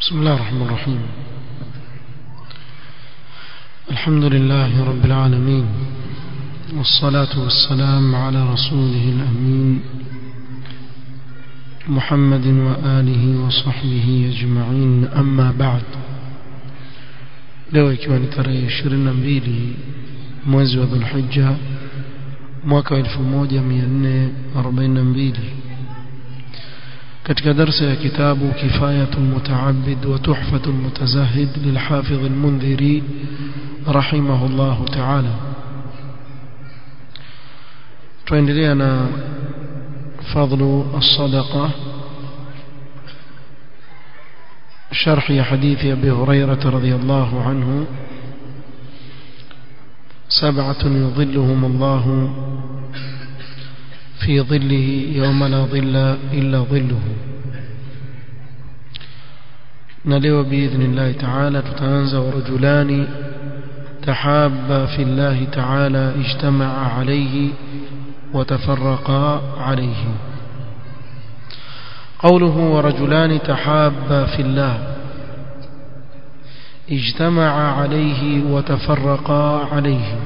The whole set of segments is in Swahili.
بسم الله الرحمن الرحيم الحمد لله رب العالمين والصلاة والسلام على رسوله الأمين محمد وآله وصحبه أجمعين أما بعد leo ikiwa ni tarehe 22 mwezi wa Dhulhijja mwaka 1442 katika darsa ya kitabu Kifayatul Mutaabbid wa Tuhfatul Mutazahid lilhafidh al-Mundhiri rahimahullah ta'ala tuendelea na fadlu as-sadaqa شرح حديث أبي هريرة رضي الله عنه سبعة يظلهم الله في ظله يوم لا ظل إلا ظله نلو بإذن الله تعالى تتنزى ورجلان تحابا في الله تعالى اجتمعا عليه وتفرقا عليه قوله ورجلان تحابا في الله اجتمعا عليه وتفرقا عليه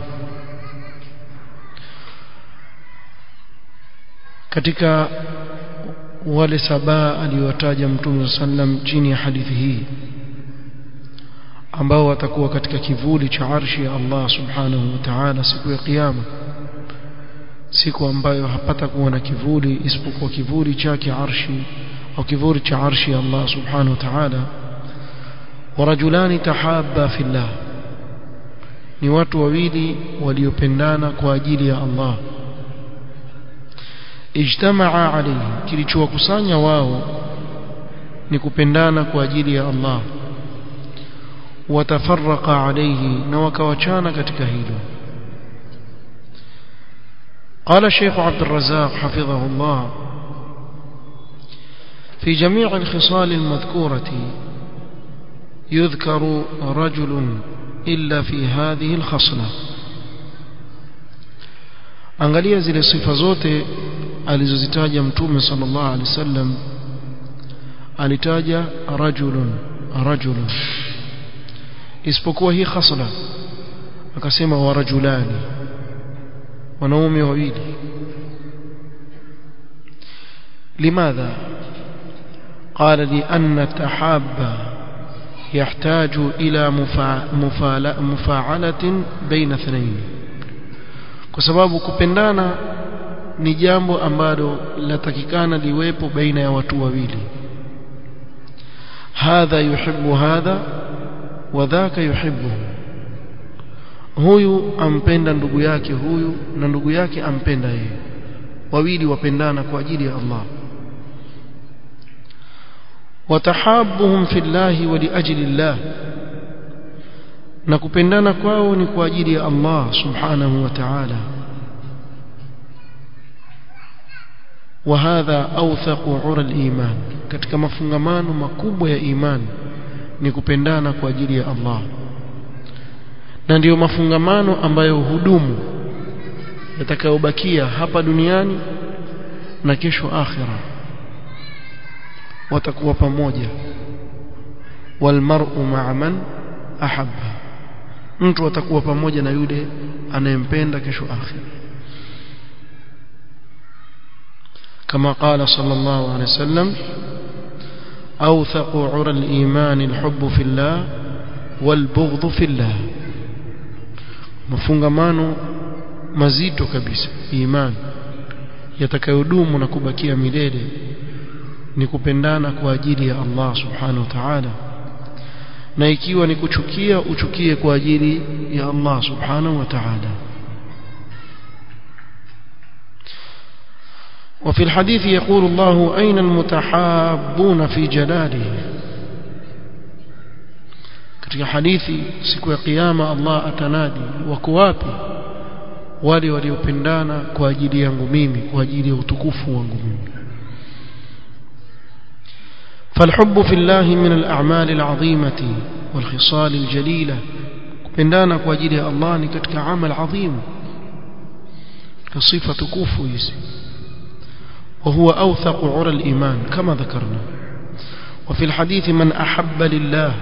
katika wale saba aliyotaja mtume sallam chini ya hadithi hii ambao watakuwa katika kivuli cha arshi ya Allah subhanahu wa ta'ala siku ya kiyama siku ambayo hapata kuwa na kivuli isipokuwa kivuli chake arshi au kivuli cha arshi ya Allah subhanahu wa ta'ala warajulani tahabba fillah ni watu wawili waliopendana kwa ajili ya Allah ijtamaa alayhi kilichowakusanya wao ni kupendana kwa ajili ya Allah watafarraqa alayhi na wakawachana katika hilo قال الشيخ عبد الرزاق حفظه الله في جميع الخصال المذكورة يذكر رجل إلا في هذه الخصلة angalia zile sifa zote alizozitaja mtume sallallahu alaihi wasallam alitaja rajulun rajulun isipokuwa hii khasla akasema wa rajulani wanaume wawili لماذا قال لأن التحاب يحتاج إلى مفاعلة بين اثنين kwa sababu kupendana ni jambo ambalo latakikana liwepo baina ya watu wawili hadha yuhibbu hadha wa dhaka yuhibbu huyu ampenda ndugu yake huyu na ndugu yake ampenda yeye wawili wapendana kwa ajili ya Allah watahabuhum fillahi wa liajli Allah na kupendana kwao ni kwa ajili ya Allah subhanahu wa ta'ala وهذا أوثق عرى الإيمان katika mafungamano makubwa ya imani ni kupendana kwa ajili ya Allah na ndiyo mafungamano ambayo hudumu yatakayobakia hapa duniani na kesho akhira watakuwa pamoja walmar'u ma'a man ahabba mtu atakuwa pamoja na yule anayempenda kesho akhira كما قال صلى الله عليه وسلم أوثق عرى الإيمان الحب في الله والبغض في الله mafungamano mazito kabisa imani yatakayodumu na kubakia milele ni kupendana kwa ajili ya Allah subhanahu wa ta'ala na ikiwa ni kuchukia uchukie kwa ajili ya Allah subhanahu wa ta'ala وفي الحديث يقول الله أين المتحابون في جلاله katika hadithi siku ya kiyama Allah atanadi wako wapi wale waliopendana kwa ajili yangu mimi kwa ajili ya utukufu wangu mimi فالحب في الله من الأعمال العظيمة والخصال الجليلة kupendana kwa ajili ya Allah ni katika amal adhim sifa tukufu hizi وهو أوثق عرى الإيمان كما ذكرنا وفي الحديث من أحب لله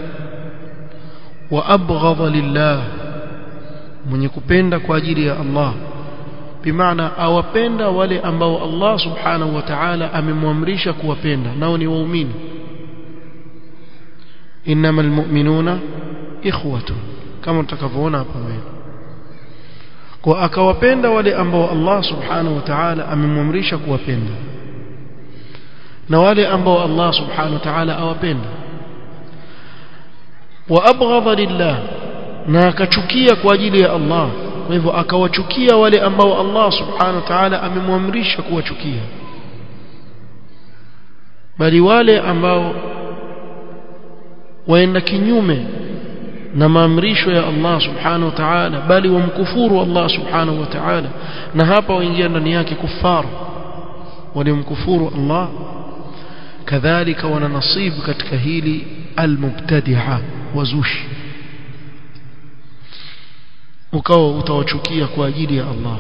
وأبغض لله من يكبند كواجري يا الله بمعنى أوبند ولي أنبو الله سبحانه وتعالى أمموامريش كوبند نوني وأمين إنما المؤمنون إخوة كما تكفون أبوين kwa akawapenda wale ambao Allah subhanahu wa ta'ala amemwamrisha kuwapenda na wale ambao Allah subhanahu wa ta'ala awapenda wa abghadha lillah na akachukia kwa ajili ya Allah kwa hivyo akawachukia wale ambao Allah subhanahu wa ta'ala amemwamrisha kuwachukia bali wale ambao waenda kinyume na maamrisho ya Allah subhanahu wa ta'ala bali wamkufuru Allah subhanahu wa ta'ala na hapa waingia ndani yake kufar walimkufuru Allah kadhalika wana nasibu katika hili almubtadi'a wazushi ukawa utawachukia kwa ajili ya Allah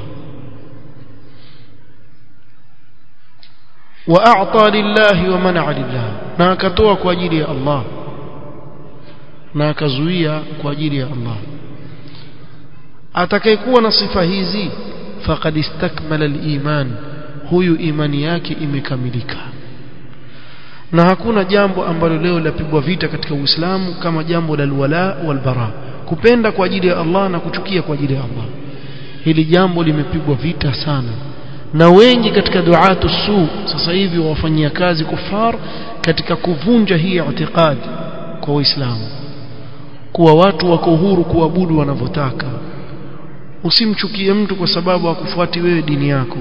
واعطى لله ومنع لله na akatoa kwa ajili ya Allah na akazuia kwa ajili ya Allah atakayekuwa na sifa hizi faqad istakmala al-iman huyu imani yake imekamilika na hakuna jambo ambalo leo lapigwa vita katika Uislamu kama jambo la alwala walbara kupenda kwa ajili ya Allah na kuchukia kwa ajili ya Allah hili jambo limepigwa vita sana na wengi katika duatu su sasa hivi wafanyia kazi kufar katika kuvunja hii itikadi kwa Uislamu kuwa watu wako huru kuabudu wanavyotaka usimchukie mtu kwa sababu hakufuati wewe dini yako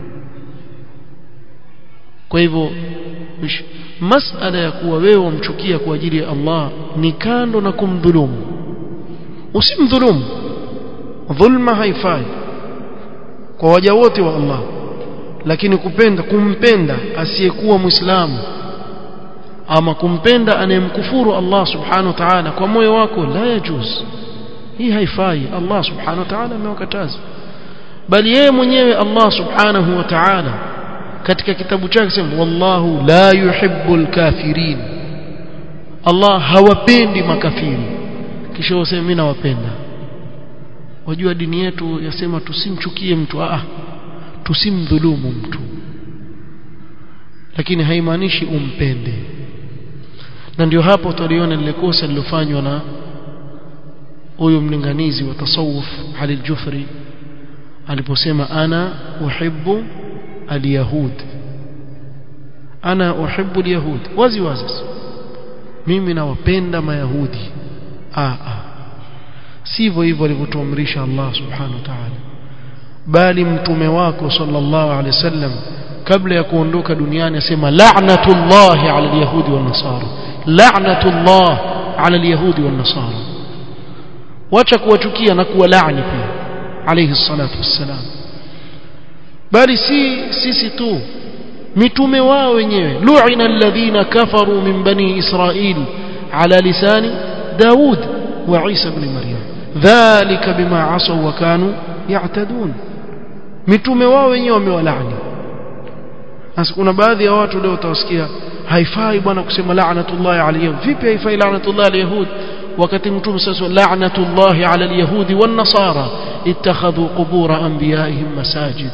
kwa hivyo masala ya kuwa wewe wamchukia kwa ajili ya Allah ni kando na kumdhulumu usimdhulumu dhulma haifai kwa waja wote wa Allah lakini kupenda kumpenda asiyekuwa muislamu ama kumpenda anayemkufuru Allah subhanahu wa ta'ala kwa moyo wako la yajuz hii haifai Allah subhanahu wa ta'ala amewakataza bali yeye mwenyewe Allah subhanahu wa ta'ala katika kitabu chake sema wallahu la yuhibbul kafirin Allah hawapendi makafiri kisha useme mimi nawapenda wajua dini yetu yasema tusimchukie mtu ah tusimdhulumu mtu lakini haimaanishi umpende na ndio hapo tuliona lile kosa lilofanywa na huyo mlinganizi wa tasawuf Ali al-Jufri aliposema ana uhibbu al-yahud ana uhibbu al-yahud wazi wazi mimi nawapenda mayahudi ah ah sivyo hivyo alivyotuamrisha Allah subhanahu wa ta'ala bali mtume wako sallallahu alaihi wasallam kabla ya kuondoka duniani asema la'natullahi 'ala al-yahudi wan-nasara la'natullah 'ala al-yahudi wan-nasara wacha kuwachukia na kuwa laani pia alayhi salatu wassalam bali si sisi tu mitume wao wenyewe lu'ina alladhina kafaru min bani israil ala lisani daud wa isa ibn maryam dhalika bima asaw wa kanu ya'tadun mitume wao wenyewe wamewalaani sasa kuna baadhi ya watu leo utawasikia haifai bwana kusema la'natullahi alayhim vipi haifai la'natullahi alayhud wakati mtume sasa la'natullahi ala alyahudi wan nasara ittakhadhu qubur anbiya'ihim masajid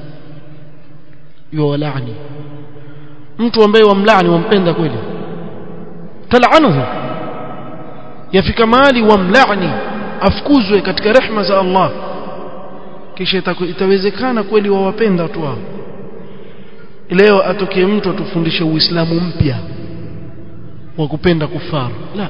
yuwalani mtu ambaye wamlaani wampenda kweli talanuhu yafika mahali wamlaani afukuzwe katika rehma za Allah kisha itawezekana kweli wawapenda watu wao leo atokee mtu atufundishe uislamu mpya wa kupenda kufaru la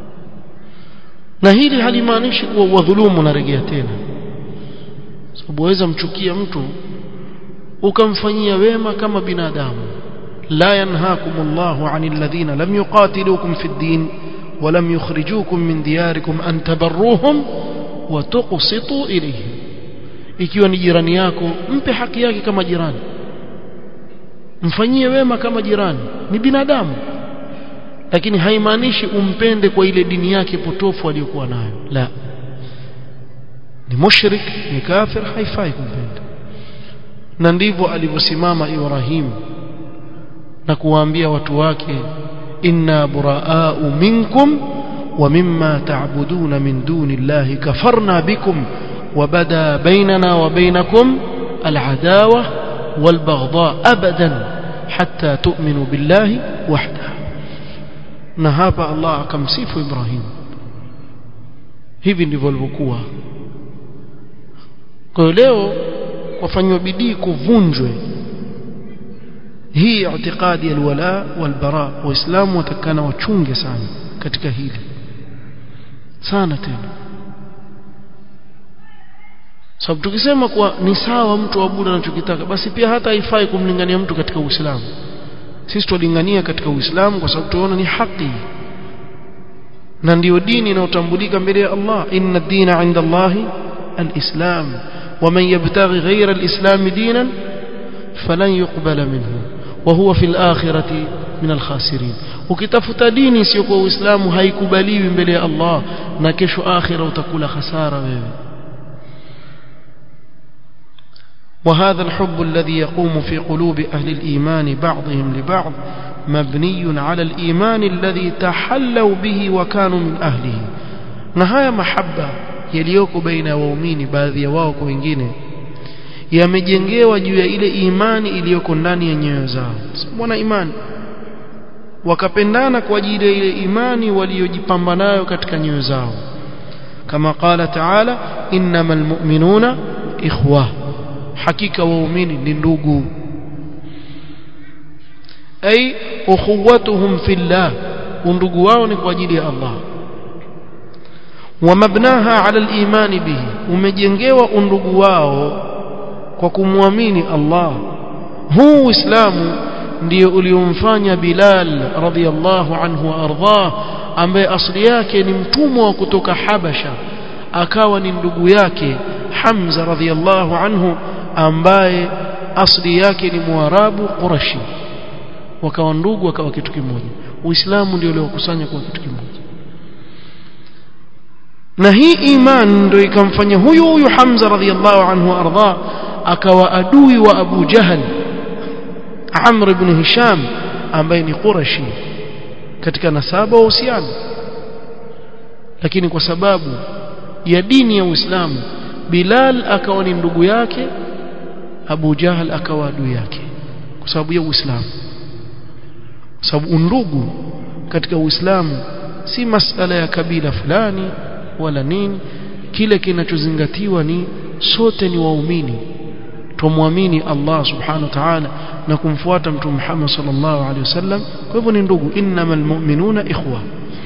na hili halimaanishi kuwa wadhulumu narejea tena sababu waweza mchukia mtu ukamfanyia wema kama binadamu la yanhaakum Allahu 'anil ladhina lam yuqatilukum fid din wa lam yukhrijukum min diyarikum an tabarruhum wa tuqsitu ilayhim ikiwa ni jirani yako mpe haki yake kama jirani mfanyie wema kama jirani ni binadamu lakini haimaanishi umpende kwa ile dini yake potofu aliyokuwa nayo la ni mushrik ni kafir haifai kumpenda na ndivyo alivyosimama Ibrahim na kuwaambia watu wake inna buraa'u minkum wa mimma ta'buduna min duni llahi kafarna bikum وبدا بيننا وبينكم العداوة والبغضاء أبدا حتى تؤمنوا بالله وحده نهاب الله كم سيف إبراهيم hivi ndivyo walivyokuwa kwa hiyo leo wafanywa bidii kuvunjwe hii itikadi ya alwala walbara waislamu watakana wachunge sana katika hili sana tena sababu tukisema kuwa ni sawa mtu abudu anachokitaka basi pia hata haifai kumlingania mtu katika Uislamu sisi tulingania katika Uislamu kwa sababu tunaona ni haki na ndiyo dini inayotambulika mbele ya Allah inna dina inda Allahi alislam ومن يبتغي غير الإسلام دينا فلن يقبل منه وهو في الآخرة من الخاسرين ukitafuta dini sio kwa Uislamu haikubaliwi mbele ya Allah na kesho akhira utakula hasara wewe وهذا الحب الذي يقوم في قلوب أهل الإيمان بعضهم لبعض مبني على الإيمان الذي تحلوا به وكانوا من أهله نهاية محبة يليوك بين waumini baadhi ya wao kwa wengine yamejengewa juu ya ile imani iliyoko ndani ya nyoyo zao mbona imani wakapendana kwa ajili ya ile imani waliyojipamba nayo katika nyoyo zao kama qala taala innamal mu'minuna ikhwa hakika waumini ni ndugu ay ukhuwatuhum fillah undugu wao ni kwa ajili ya Allah wamabnaha ala al-iman bihi umejengewa undugu wao kwa kumwamini Allah huu uislamu ndio uliomfanya Bilal radhiyallahu anhu ardhah ambaye asili yake ni mtumwa wa kutoka Habasha akawa ni ndugu yake Hamza radhiyallahu anhu ambaye asili yake ni Mwarabu Qurashi wakawa ndugu wakawa kitu kimoja Uislamu ndio uliokusanya kwa kitu kimoja na hii iman ndio ikamfanya huyu huyu Hamza radhiyallahu anhu ardha akawa adui wa Abu Jahal Amr ibn Hisham ambaye ni Qurashi katika nasaba wa uhusiano lakini kwa sababu ya dini ya Uislamu Bilal akawa ni ndugu yake Abu Jahal akawa adui yake kwa sababu ya Uislamu kwa sababu undugu katika Uislamu si masala ya kabila fulani wala nini kile kinachozingatiwa ni sote ni waumini tumwamini Allah subhanahu wa ta'ala na kumfuata mtume Muhammad sallallahu alaihi wasallam kwa hivyo ni ndugu innamal mu'minuna ikhwa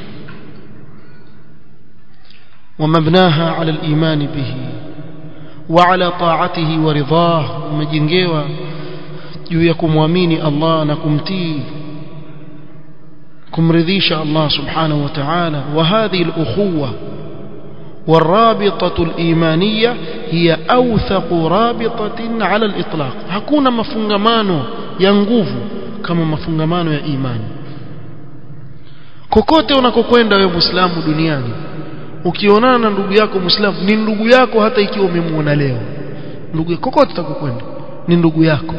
ومبناها على الإيمان به وعلى طاعته ورضاه ومجنجوا juu ya kumwamini Allah na kumtii kumridhisha Allah subhanahu wa ta'ala wa hadhihi al-ukhuwa والرابطة الإيمانية هي أوثق رابطة على الإطلاق hakuna mafungamano ya nguvu kama mafungamano ya imani kokote unakokwenda wewe Muislamu duniani ukionana na ndugu yako Muislamu ni ndugu yako hata ikiwa umemuona leo ndugu kokote utakokwenda ni ndugu yako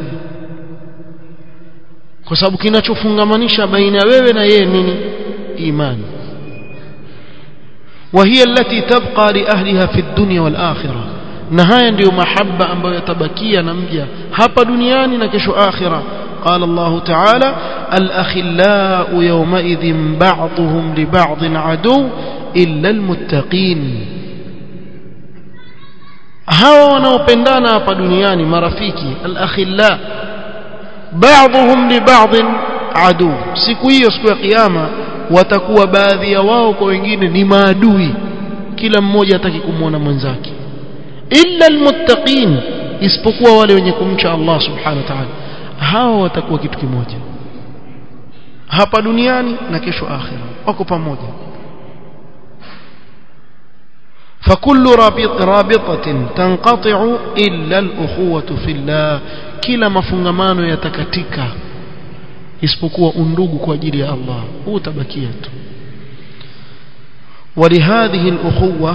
kwa sababu kinachofungamanisha baina ya wewe na yeye nini imani وهي التي تبقى لأهلها في الدنيا والآخرة نهاية ndio mahaba ambayo yatabakia na mja hapa duniani na kesho akhira قال الله تعالى الأخلاء يومئذ بعضهم لبعض عدو إلا المتقين hawa wanaopendana hapa duniani marafiki al-akhilla ba'dhum li ba'd adu siku hiyo siku ya kiyama watakuwa baadhi ya wao kwa wengine ni maadui kila mmoja hataki kumwona mwenzake illa almuttaqin isipokuwa wale wenye kumcha Allah subhanahu wa ta'ala hao watakuwa kitu kimoja hapa duniani na kesho akhira wako pamoja فكل رابط رابطة تنقطع إلا الأخوة في الله كلا مفungamano yatakatika isipokuwa undugu kwa ajili ya Allah huu tabakia tu ولهذه الأخوة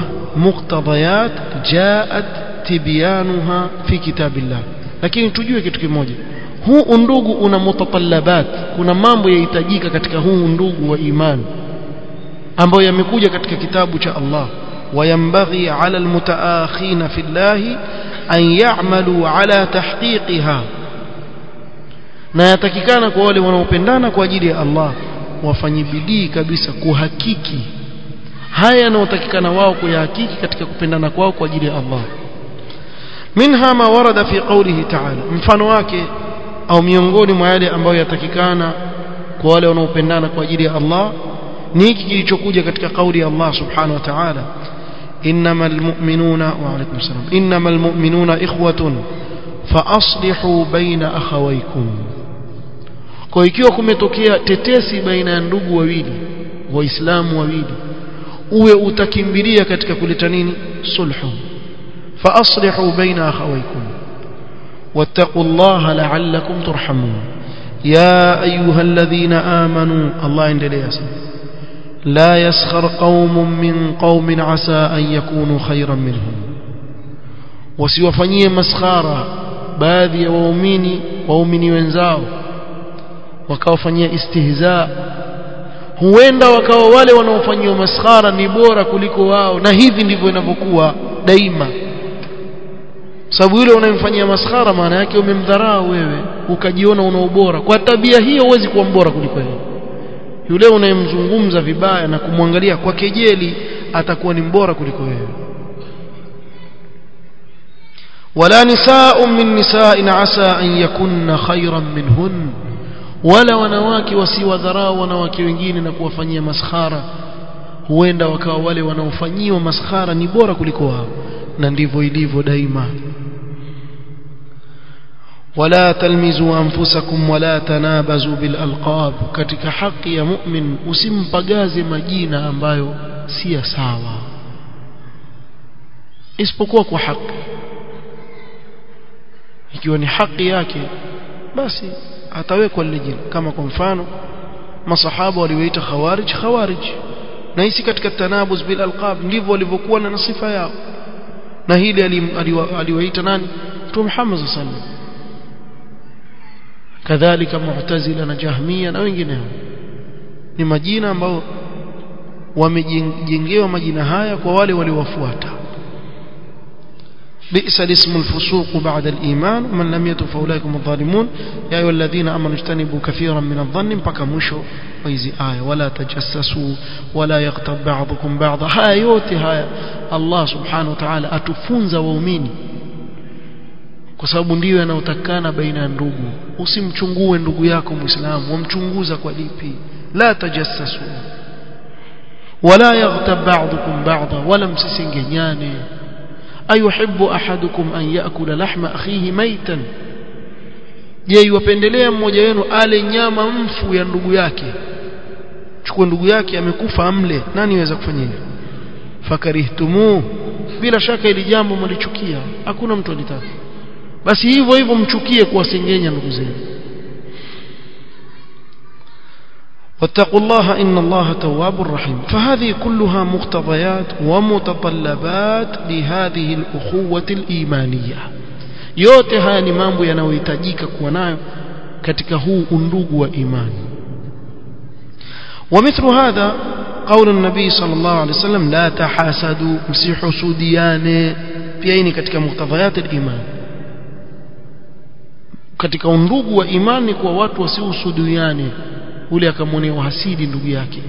مقتضيات جاءت تبيانها في كتاب الله lakini tujue kitu kimoja huu undugu una mutatallabat kuna mambo yahitajika katika huu undugu wa imani ambayo yamekuja katika kitabu cha Allah وينبغي على المتآخين في الله أن يعملوا على تحقيقها na yatakikana kwa wale wanaopendana kwa ajili ya Allah wafanye bidii kabisa kuhakiki haya yanayotakikana wao kuyahakiki katika kupendana kwao kwa ajili ya Allah minha ma warada fi qawlihi ta'ala mfano wake au miongoni mwa yale ambayo yatakikana kwa wale wanaopendana kwa ajili ya Allah ni hiki kilichokuja katika kauli ya Allah subhanahu wa ta'ala innamal mu'minuna wa alaykum salam innamal mu'minuna ikhwatun fa aslihu baina akhawaykum kwa ikiwa kumetokea tetesi baina ya ndugu wawili waislamu wawili uwe utakimbilia katika kuleta nini sulhu fa aslihu baina akhawaykum wattaqullaha la'allakum turhamun ya ayyuhalladhina amanu Allah endelea sana لا يسخر قوم من قوم عسى أن يكونوا خيرا منهم wasiwafanyie maskhara baadhi ya waumini waumini wenzao wakawafanyia istihza huenda wakawa wale wanaofanyiwa maskhara ni bora kuliko wao na hivi ndivyo inavyokuwa daima sababu yule unayemfanyia maskhara maana yake umemdharau wewe ukajiona una ubora kwa tabia hiyo huwezi kuwa mbora kuliko yeye yule unayemzungumza vibaya na kumwangalia kwa kejeli atakuwa ni mbora kuliko wewe wala nisaa min nisa'in asa an yakunna khayran minhun wala wanawake wasiwadharau wanawake wengine na kuwafanyia maskhara huenda wakawa wale wanaofanyiwa maskhara ni bora kuliko wao na ndivyo ilivyo daima ولا تلمزوا أنفسكم ولا تنابزوا بالألقاب katika haki ya mu'min usimpagaze majina ambayo si sawa isipokuwa kwa haki ikiwa ni haki yake basi atawekwa lile jina kama kwa mfano masahaba waliwaita khawarij khawarij na hisi katika tanabuz bil alqab ndivyo walivyokuwa na sifa yao na hili aliwaita nani Mtume Muhammad sallallahu alaihi wasallam kadhalika mu'tazila na jahmia na wengineo ni majina ambao wamejengewa majina haya kwa wale waliowafuata بئس الاسم الفسوق بعد الإيمان ومن لم يتب فأولئك هم الظالمون يا أيها الذين أمنوا اجتنبوا كثيرا من الظن mpaka mwisho wa hizi aya wala tajassasu wala yaghtab ba'dukum ba'dha haya yote haya Allah subhanahu wa ta'ala atufunza waumini kwa sababu ndiyo yanayotakana baina ya ndugu usimchungue ndugu yako muislamu wamchunguza kwa lipi la tajassasu wala yaghtab ba'dukum ba'dha wala msisengenyane ayuhibbu ahadukum an yaakula lahma akhihi maitan je yuwapendelea mmoja wenu ale nyama mfu ya ndugu yake chukua ndugu yake amekufa amle nani aweza kufanya hivyo fakarihtumu bila shaka ili jambo mlichukia hakuna mtu alitaka basi hivyo hivyo mchukie kuwasengenya ndugu zenu واتقوا الله إن الله تواب رحيم فهذه كلها مقتضيات ومتطلبات لهذه الأخوة الإيمانية yote haya ni mambo yanayohitajika kuwa nayo katika huu undugu wa imani ومثل هذا قول النبي صلى الله عليه وسلم لا تحاسدوا msihusudiane pia hii ni katika muktadhayat al-iman katika undugu wa imani kwa watu wasihusudiane ule akamwonea uhasidi ndugu yake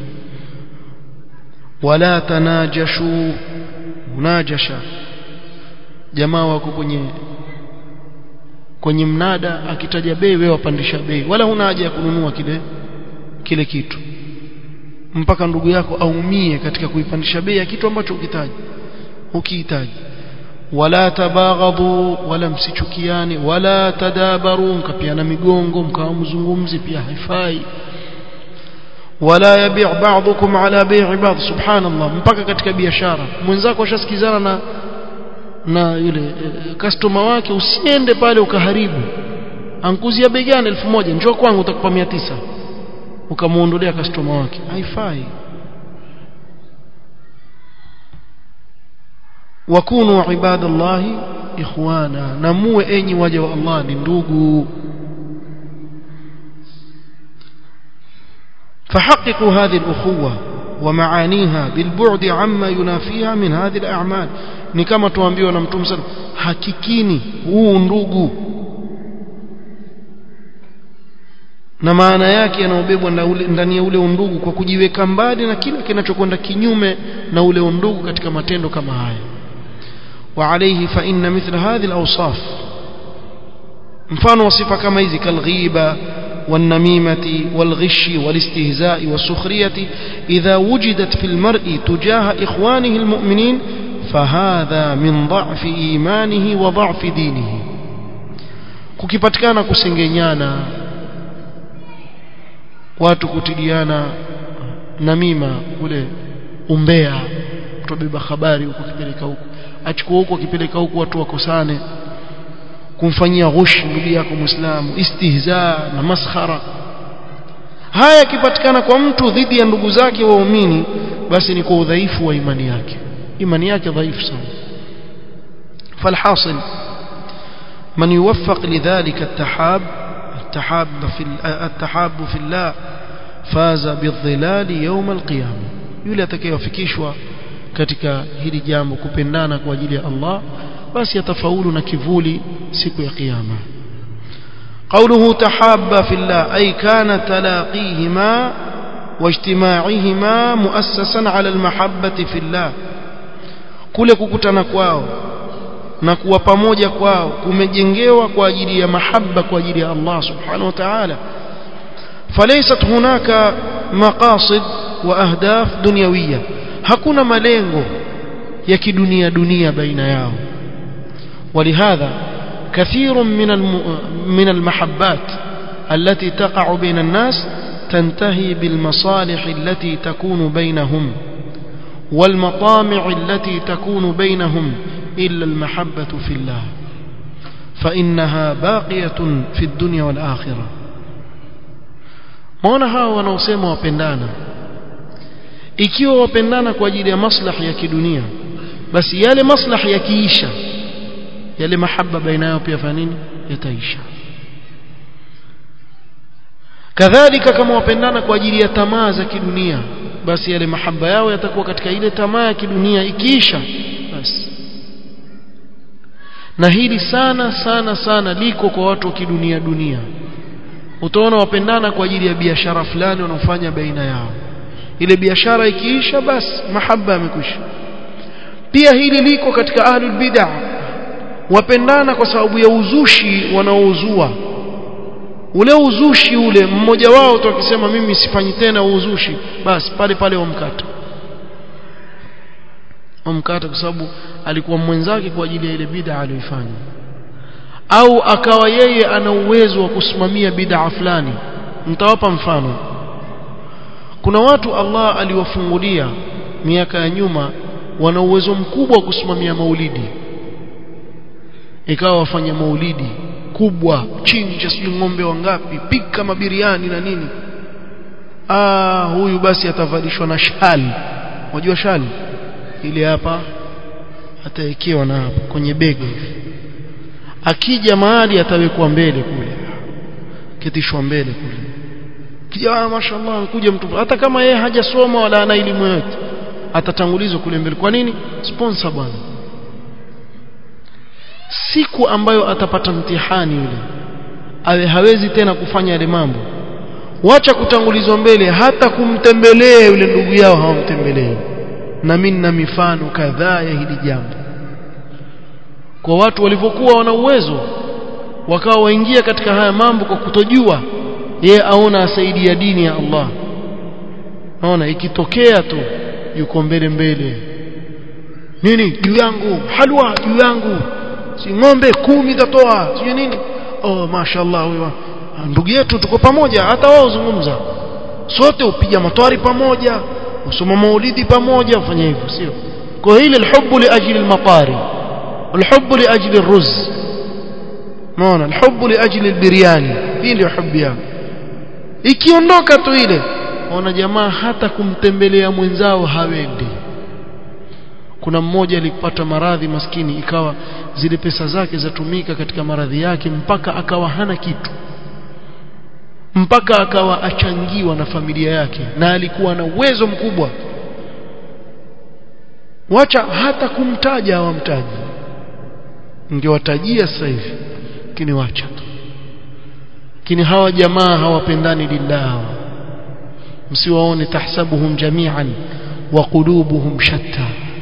wala tanajashu munajasha jamaa wako kwenye kwenye mnada akitaja bei wewe wapandisha bei wala huna haja ya kununua kile kile kitu mpaka ndugu yako aumie katika kuipandisha bei ya kitu ambacho ukitaji ukihitaji wala tabaghadhu wala msichukiane wala tadabaru mkapiana migongo mkawa mzungumzi pia haifai wala yabi' ba'dukum ala bai'i ba'd subhanallah mpaka katika biashara mwenzako ashasikizana na na yule customer wake usiende pale ukaharibu ankuzia bei gani 1000 njoo kwangu utakupa 900 ukamuondolea customer wake haifai wakunu ibadallahi ikhwana na muwe enyi waja wa Allah ni ndugu فحققوا هذه الأخوة ومعانيها بالبعد عما ينافيها من هذه الأعمال ni kama tuambiwa na mtume sana hakikini huu ndugu na maana yake yanayobebwa ndani ya ule undugu kwa kujiweka mbali na kile kinachokwenda kinyume na ule undugu katika matendo kama haya وعليه فإن مثل هذه الأوصاف mfano wa sifa kama hizi kalghiba والنميمة والغش والاستهزاء والسخرية إذا وجدت في المرء تجاه إخوانه المؤمنين فهذا من ضعف إيمانه وضعف دينه kukipatikana kusengenyana watu kutiliana namima ule umbea kutobeba habari huko kipeleka huko achukua huko akipeleka huko watu wakosane kumfanyia ghush ndugu yako muislamu istihza na maskhara haya yakipatikana kwa mtu dhidi ya ndugu zake waumini basi ni kwa udhaifu wa imani yake imani yake dhaifu sana فالحاصل من يوفق لذلك التحاب التحاب في التحاب في الله فاز بالظلال يوم القيامه yule atakayewafikishwa katika hili jambo kupendana kwa ajili ya Allah basi atafaulu na kivuli siku ya kiyama قوله تحابا في الله أي كان تلاقيهما واجتماعهما مؤسسا على المحبة في الله kule kukutana kwao na kuwa pamoja kwao kumejengewa kwa ajili ya mahaba kwa ajili ya Allah subhanahu wa ta'ala falaysat hunaka maqasid wa ahdaf dunyawiyya hakuna malengo ya kidunia dunia baina yao ولهذا كثير من من المحبات التي تقع بين الناس تنتهي بالمصالح التي تكون بينهم والمطامع التي تكون بينهم إلا المحبة في الله فإنها باقية في الدنيا والآخرة maona hawa wanaosema wapendana ikiwa wapendana kwa ajili ya maslahi ya kidunia basi yale maslahi yakiisha yale mahaba baina yao pia fanya nini yataisha kadhalika kama wapendana kwa ajili ya tamaa za kidunia basi yale mahaba yao yatakuwa katika ile tamaa ya kidunia ikiisha basi na hili sana sana sana liko kwa watu wa kidunia dunia utaona wapendana kwa ajili ya biashara fulani wanaofanya baina yao ile biashara ikiisha basi mahaba yamekwisha pia hili liko katika ahlul bid'ah wapendana kwa sababu ya uzushi wanaouzua ule uzushi ule mmoja wao tu akisema mimi sifanyi tena uzushi basi pale pale wamkata wamkata kwa sababu alikuwa mwenzake kwa ajili ya ile bid'a aliyoifanya au akawa yeye ana uwezo wa kusimamia bid'a fulani mtawapa mfano kuna watu Allah aliwafungulia miaka ya nyuma wana uwezo mkubwa wa kusimamia maulidi ikawa wafanya maulidi kubwa chinja sijui ng'ombe wangapi pika mabiriani na nini ah huyu basi atavalishwa na shali unajua shali ile hapa atawekewa na hapa kwenye bega hivi akija mahali atawekwa mbele kule ketishwa mbele kule kija mashallah anakuja mtu hata kama yeye hajasoma wala ana elimu yote atatangulizwa kule mbele kwa nini sponsor bwana siku ambayo atapata mtihani yule awe hawezi tena kufanya yale mambo wacha kutangulizwa mbele hata kumtembelea yule ndugu yao hawamtembelei na mimi na mifano kadhaa ya hili jambo kwa watu walivyokuwa wana uwezo wakawa waingia katika haya mambo kwa kutojua ye aona asaidia dini ya Allah naona ikitokea tu yuko mbele mbele nini juu yangu halwa juu yangu si ng'ombe kumi tatoa sio nini oh mashaallah huyo ndugu yetu tuko pamoja hata wao zungumza sote upiga matwari pamoja usoma maulidi pamoja ufanye hivyo sio kwa hili alhubbu li ajli almatari alhubbu li ajli arruz naona alhubbu li ajli albiryani hii ndio hubu yao ikiondoka tu ile ona jamaa hata kumtembelea mwenzao hawendi kuna mmoja alipata maradhi maskini ikawa zile pesa zake zatumika katika maradhi yake mpaka akawa hana kitu mpaka akawa achangiwa na familia yake na alikuwa na uwezo mkubwa wacha hata kumtaja hawamtaji ningewatajia sasa hivi lakini wacha tu lakini hawa jamaa hawapendani lillah msiwaone tahsabuhum jami'an wa qulubuhum shatta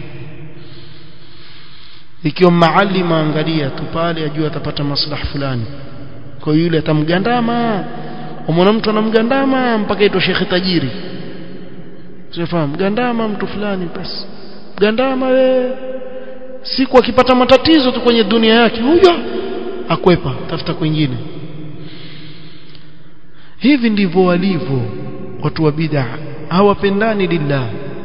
ikiwa maalima angalia tu pale ajua atapata maslaha fulani kwa yule atamgandama umwona mtu anamgandama mpaka itwa shekhe tajiri sifahamu gandama mtu fulani basi gandama we siku akipata matatizo tu kwenye dunia yake huyo akwepa tafuta kwingine hivi ndivyo walivyo watu wa bid'a hawapendani lillah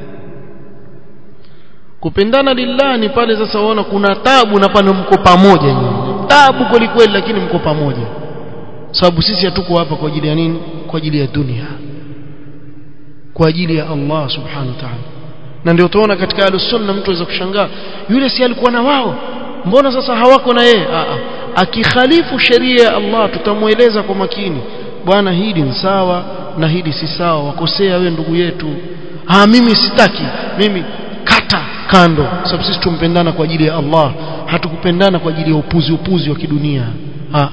kupendana lillah ni pale sasa waona kuna tabu na pale mko pamoja nyinyi tabu kweli kweli lakini mko pamoja sababu sisi hatuko hapa kwa ajili ya nini kwa ajili ya dunia kwa ajili ya Allah subhanahu wa ta'ala na ndio utaona katika al-sunna mtu aweza kushangaa yule si alikuwa na wao mbona sasa hawako na yeye a akikhalifu sheria ya Allah tutamueleza kwa makini bwana hili ni sawa na hili si sawa wakosea we ndugu yetu ah mimi sitaki mimi kata kando sababu sisi tumpendana kwa ajili ya Allah hatukupendana kwa ajili ya upuzi upuzi wa kidunia ah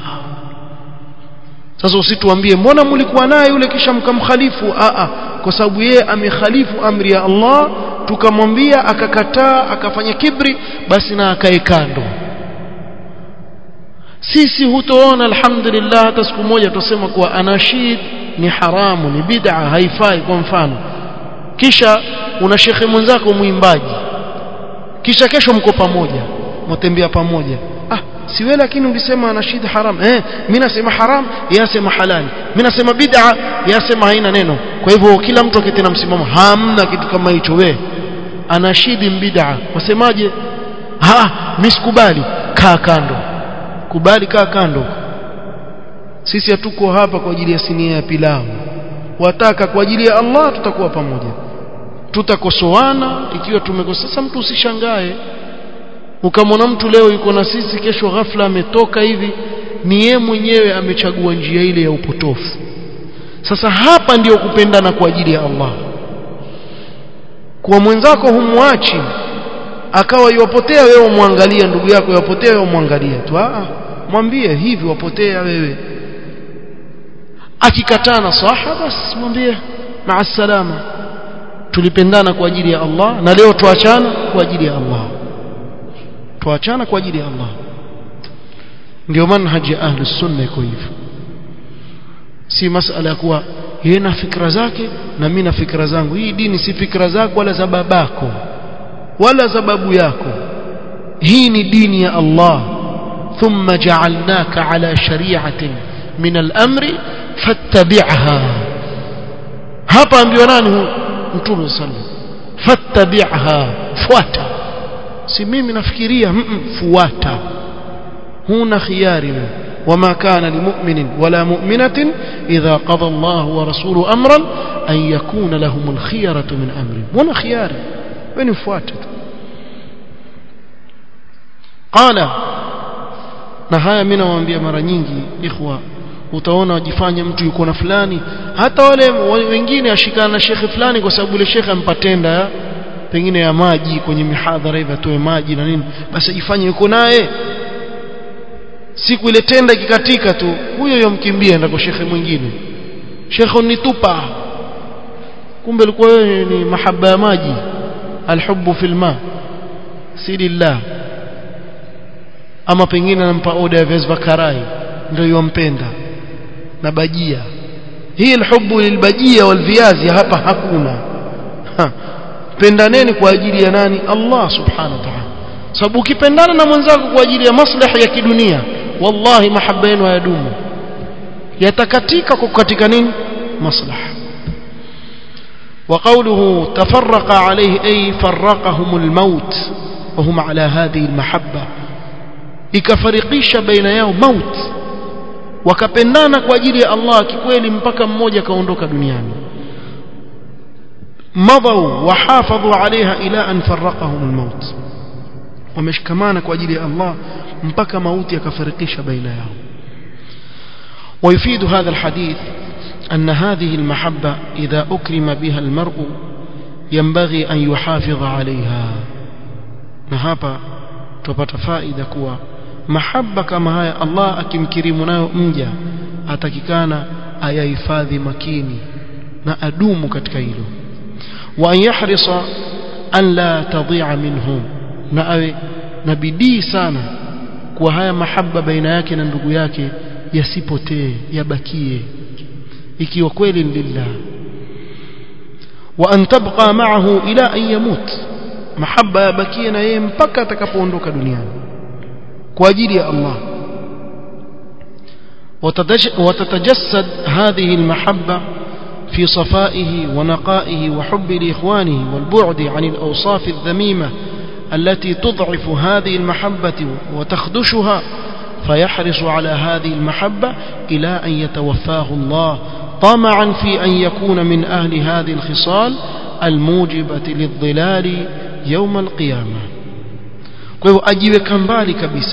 sasa usituambie mbona mlikuwa naye yule kisha mkamkhalifu a a kwa sababu yeye amekhalifu amri ya Allah tukamwambia akakataa akafanya kibri basi na akae kando sisi hutoona alhamdulillah hata siku moja tusema kuwa anashid ni haramu ni bid'a haifai kwa mfano kisha una shekhe mwenzako mwimbaji kisha kesho mko pamoja mtembea pamoja ah si wewe lakini ulisema anashid haram eh mimi nasema haram yeye asema halali mimi nasema bid'a yeye asema haina neno kwa hivyo kila mtu aketi na msimamo hamna kitu kama hicho we anashidi bid'a wasemaje ha mimi sikubali kaa kando kubali kaa kando sisi hatuko hapa kwa ajili ya sinia ya pilau wataka kwa ajili ya Allah tutakuwa pamoja tutakosoana ikiwa tumekosa sasa mtu usishangae ukamwona mtu leo yuko na sisi kesho ghafla ametoka hivi ni yeye mwenyewe amechagua njia ile ya upotofu sasa hapa ndiyo kupendana kwa ajili ya Allah kwa mwenzako humwachi akawa yuwapotea wewe umwangalia ndugu yako yuwapotea wewe umwangalia tu ah mwambie hivi wapotea wewe akikataa nasaha basi mwambie maa salama tulipendana kwa ajili ya Allah na leo tuachana kwa ajili ya Allah tuachana kwa ajili ya Allah ndio manhaji ya ahli sunna iko hivyo si masala ya kuwa yeye na fikra zake na mimi na fikra zangu hii dini si fikra zako wala za babako wala za babu yako hii ni dini ya Allah thumma ja'alnaka ala shari'atin min al-amri fattabi'ha hapa ambiwa nani mtume sallallahu fattabi'ha fuata si mimi nafikiria fuata huna khiyari وما كان لمؤمن ولا مؤمنة إذا قضى الله ورسوله أمرا أن يكون لهم الخيرة من أمرهم هنا خيار وين فواتت قال na haya mimi nawaambia mara nyingi ikhwa utaona wajifanya mtu yuko na fulani hata wale wengine ashikana na shekhe fulani kwa sababu ile shekhe ampatenda pengine ya maji kwenye mihadhara hivi atoe maji na nini basi ajifanye yuko naye siku ile tenda ikikatika tu huyo yomkimbia enda kwa shekhe mwingine shekhe nitupa kumbe ilikuwa wewe ni mahaba ya maji alhubbu fil ma si lillah ama pengine anampa oda ya viazi vya karai ndio yompenda na bajia hii alhubbu lilbajia walviazi hapa hakuna ha. pendaneni kwa ajili ya nani Allah subhanahu wa ta'ala sababu ukipendana na mwenzako kwa ajili ya maslahi ya kidunia wallahi mahaba yenu hayadumu yatakatika kwa kukatika nini maslaha وقوله تفرق عليه أي فرقهم الموت وهم على هذه المحبة ikafarikisha baina yao maut wakapendana kwa ajili ya Allah kikweli mpaka mmoja kaondoka duniani madau wahafadhu alaiha ila an faraqahum almaut wameshikamana kwa ajili ya Allah mpaka mauti yakafarikisha baina yao ويفيد هذا الحديث أن هذه المحبة إذا أكرم بها المرء ينبغي أن يحافظ عليها نهابا تبت فائدة كوا محبة كما هي الله akimkirimu nayo mja atakikana ayahifadhi makini na adumu katika hilo wa yahrisa an la tadhi'a minhu na awe na bidii sana kwa haya mahaba baina yake na ndugu yake yasipotee yabakie ikiwa kweli lillah wa an tabqa ma'ahu ila an yamut mahaba yabakie na yeye mpaka atakapoondoka duniani kwa ajili ya Allah وتتجسد هذه المحبة في صفائه ونقائه وحب لإخوانه والبعد عن الأوصاف الذميمة التي تضعف هذه المحبة وتخدشها فيحرص على هذه المحبة إلى أن يتوفاه الله طمعا في أن يكون من أهل هذه الخصال الموجبة للظلال يوم القيامة kwa ajiweka mbali kabisa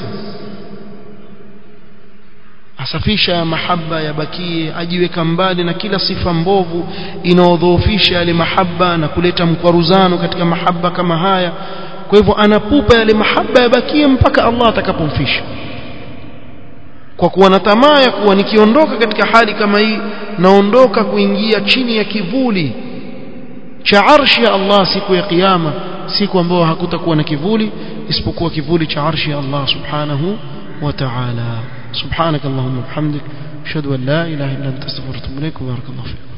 asafisha mahaba yabakie ajiweka mbali na kila sifa mbovu inaodhoofisha yale mahaba na kuleta mkwaruzano katika mahaba kama haya kwa hivyo anapupa yale mahaba yabakie mpaka Allah atakapomfisha kwa kuwa na tamaa ya kuwa nikiondoka katika hali kama hii naondoka kuingia chini ya kivuli cha arshi ya Allah siku ya kiyama siku ambayo hakutakuwa na kivuli isipokuwa kivuli cha arshi ya Allah subhanahu wa ta'ala subhanak allahumma bihamdik ashhadu an la ilaha illa anta astaghfiruka wa atubu ilaik barakallahu fik